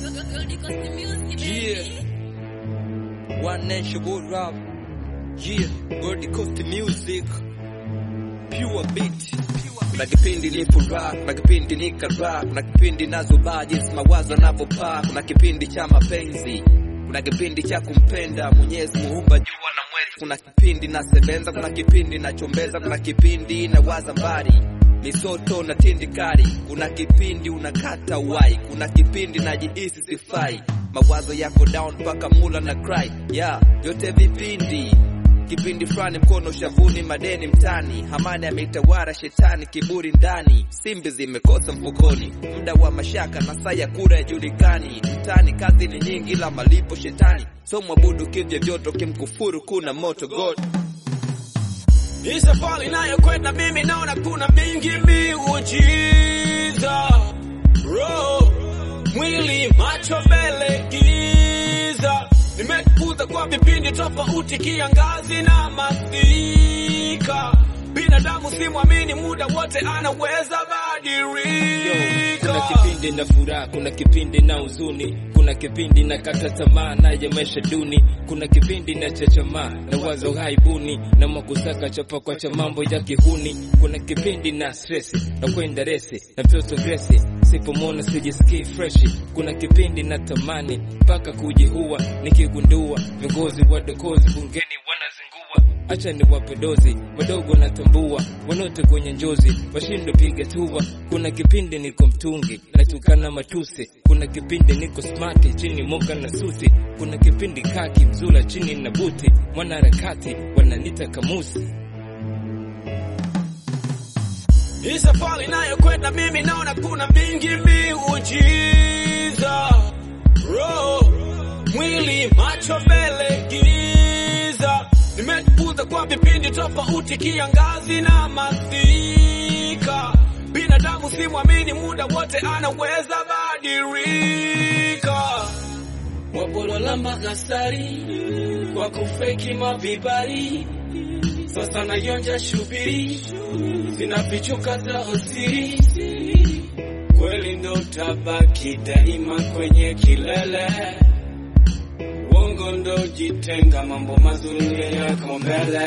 Yeah. One nation world rap. Yeah. Gold Coast music. Pure beat. Kuna kipindi ni furaha, kuna kipindi ni karaha, kuna kipindi nazubaa jinsi mawazo yanavyopaa, kuna kipindi cha mapenzi, kuna kipindi cha kumpenda Mwenyezi Muumba jua na mwezi, kuna kipindi nasebenza, kuna kipindi nachombeza, kuna kipindi nawaza mbali misoto na tindikari, kuna kipindi unakata wai, kuna kipindi najihisi sifai, mawazo yako down mpaka mula na cry, yeah, yote vipindi kipindi fulani mkono shavuni, madeni mtani, hamani ameitawara shetani, kiburi ndani, simbi zimekosa mfukoni, muda wa mashaka na saa ya kura yajulikani, mtani kazi ni nyingi, ila malipo shetani, so mwabudu kivyo vyote, kimkufuru kuna moto God Hii safari inayokwenda mimi naona kuna mingi miujiza, roho, mwili, macho mbele, giza. Nimekuza kwa vipindi tofauti, kiangazi na masika. Binadamu simwamini, muda wote anaweza Kuna badilika. kipindi na furaha, kuna kipindi na huzuni, kuna kipindi na kata tamaa na ya maisha duni, kuna kipindi na chachamaa na wazo haibuni na makusaka chapa kwa cha mambo ya kihuni, kuna kipindi na stress na kwenda resi na mtoto Grace, sipomwona sijisikii freshi, kuna kipindi na tamani mpaka kujihua, nikigundua viongozi wadokozi bungeni wanazingua acha ni wape dozi wadogo natambua wanote kwenye njozi washindwe piga tua kuna kipindi niko mtungi natukana matusi kuna kipindi niko smart chini moka na suti kuna kipindi kaki mzula chini na buti mwanaharakati wananita kamusi Hii safari inayokwenda mimi naona kuna mingi miujiza, roho, mwili, macho mbele, giza. Nimejifunza kwa vipindi tofauti, kiangazi na masika. Binadamu simwamini, muda wote anaweza badilika. Wabolola makasari kwa kufeki mavibari, sasa nayonja shubiri zinafichuka za usiri, kweli ndo tabaki daima kwenye kilele, uongo ndo jitenga, mambo mazuri yako mbele.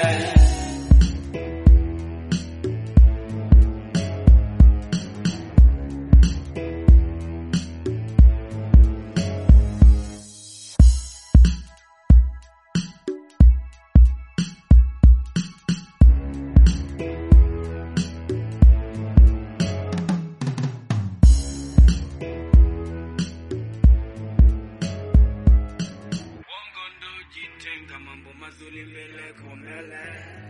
Uongo ndo jitenga, mambo mazuri mbele kwa mbele.